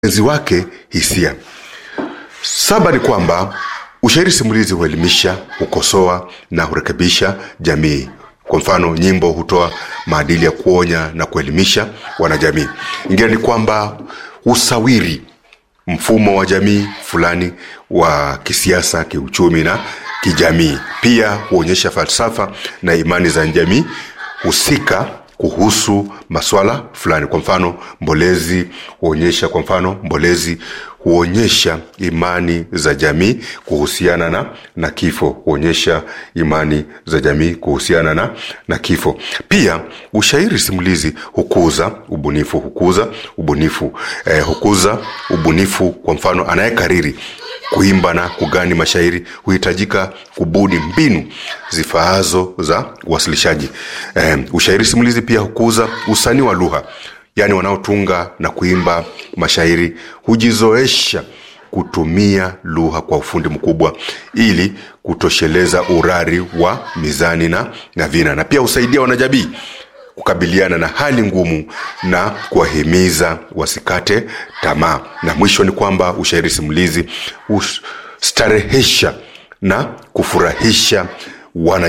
enzi wake hisia. Saba ni kwamba ushairi simulizi huelimisha, hukosoa na hurekebisha jamii. Kwa mfano, nyimbo hutoa maadili ya kuonya na kuelimisha wanajamii. Ingine ni kwamba husawiri mfumo wa jamii fulani wa kisiasa, kiuchumi na kijamii. Pia huonyesha falsafa na imani za jamii husika kuhusu maswala fulani. Kwa mfano, mbolezi huonyesha kwa mfano mbolezi huonyesha imani za jamii kuhusiana na, na kifo huonyesha imani za jamii kuhusiana na, na kifo. Pia ushairi simulizi hukuza ubunifu hukuza ubunifu eh, hukuza ubunifu. Kwa mfano, anayekariri kuimba na kugani mashairi huhitajika kubuni mbinu zifaazo za uwasilishaji. Eh, ushairi simulizi pia hukuza usanii wa lugha, yaani wanaotunga na kuimba mashairi hujizoesha kutumia lugha kwa ufundi mkubwa ili kutosheleza urari wa mizani na, na vina, na pia husaidia wanajamii kukabiliana na hali ngumu na kuwahimiza wasikate tamaa. Na mwisho ni kwamba ushairi simulizi hustarehesha na kufurahisha wana